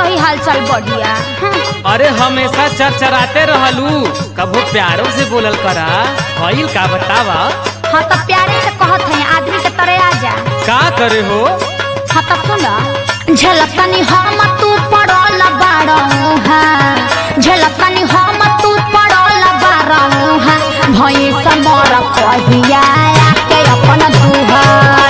होई हालचाल बढ़िया हम्म, अरे हमेशा चरचराते रहलू कभो प्यारो से बोलल करा भइल का बतावा हाँ तो प्यारे से कहत है आदमी के तरह आ जा का करे हो हाँ तो सुन झलकनी हम तू पड़ल बाड़ू है झलकनी हम तू पड़ल बाड़ू है भई समर कहिया के अपन दुहर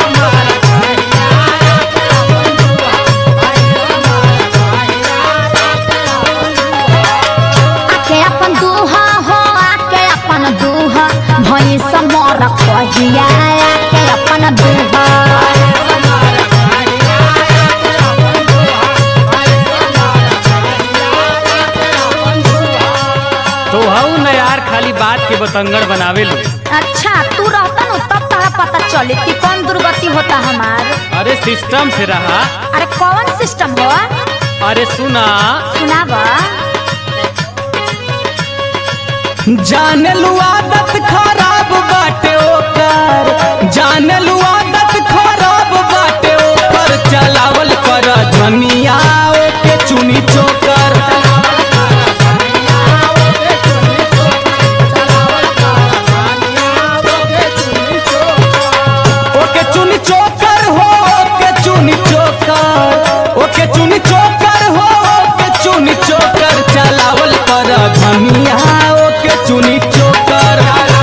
आके अपन दुहा हो आके अपन दुहा भई समर कहिया के अपन दुहर तो हऊ न यार खाली बात के बतंगड़ बनावे लो अच्छा तू रहता न तब तोरा पता चले कि कौन दुर्गति होता हमार अरे सिस्टम से रहा अरे कौन सिस्टम हो अरे सुना सुनावा जान आदत खराब बाटे ओकर जान आदत खराब बाटे ओकर चलावल कर धनिया ओके चुनी चोकर ओके चुनी चोकर हो ओके चुनी चोकर ओके चुनी चोकर हो ओके चुनी चोकर चलावल कर धनिया ओके चुनी चोकर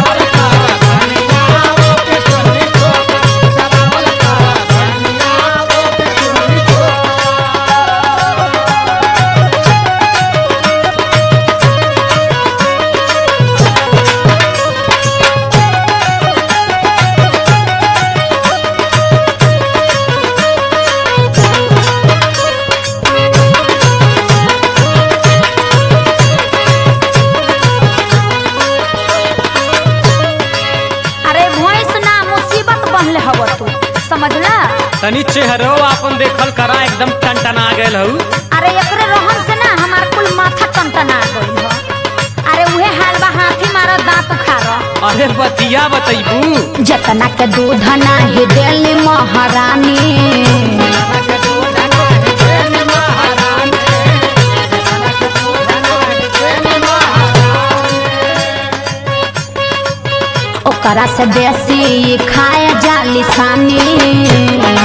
अरे भैंस ना मुसीबत बनले हव तू समझला तनी चेहरो अपन देखल करा एकदम टनटना गेल हऊ अरे एकरे रहन से ना हमार कुल माथा टनटना गइल ह अरे उहे हाल बा हाथी मारा दांत उखाड़ अरे बतिया बतैबू जतना के दूध नाही देली महारानी ओकरा से देसी खाए जाली सानी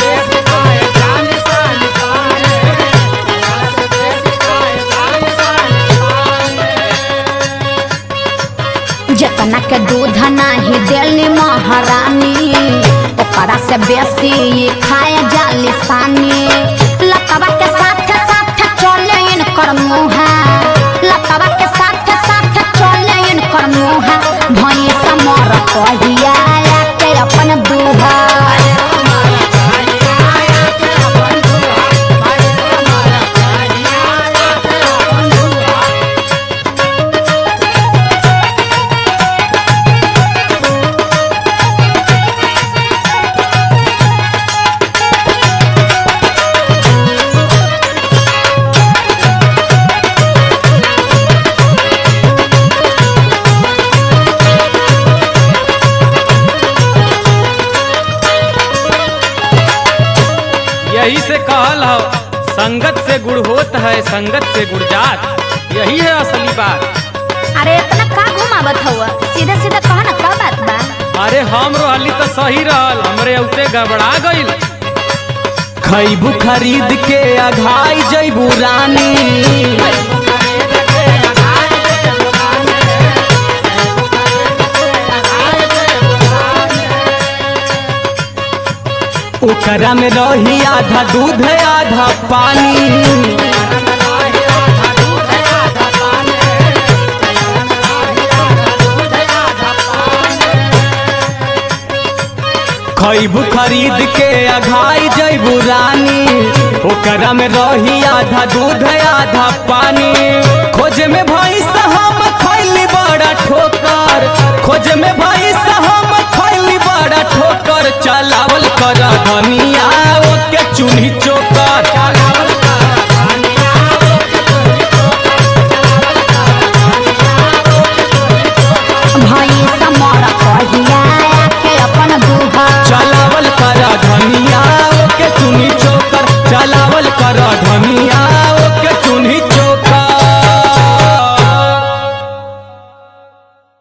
जतना के दूध नाही देली महारानी ओकरा से बेसी खाए जाली सानी लकवा के साथ साथ चले इनकर मुहा लकवा के साथ साथ चले इनकर मुहा भई समर कहिया के अपन दुहार यही से कहल हो संगत से गुड़ होत है संगत से गुड़ जात यही है असली बात अरे इतना का घुमावत हुआ सीधा सीधा कहा ना का बात बा अरे हम रहली तो सही रहल हमरे उते गड़बड़ा गइल खैबू खरीद के अघाई जैबू रानी ओकरा में रही आधा दूध आधा पानी खैबू खरीद के अघाई जैबू रानी ओकरा में रही आधा दूध आधा पानी खोज में भैंस हम खैली बड़ा ठोकर खोज में भैंस हम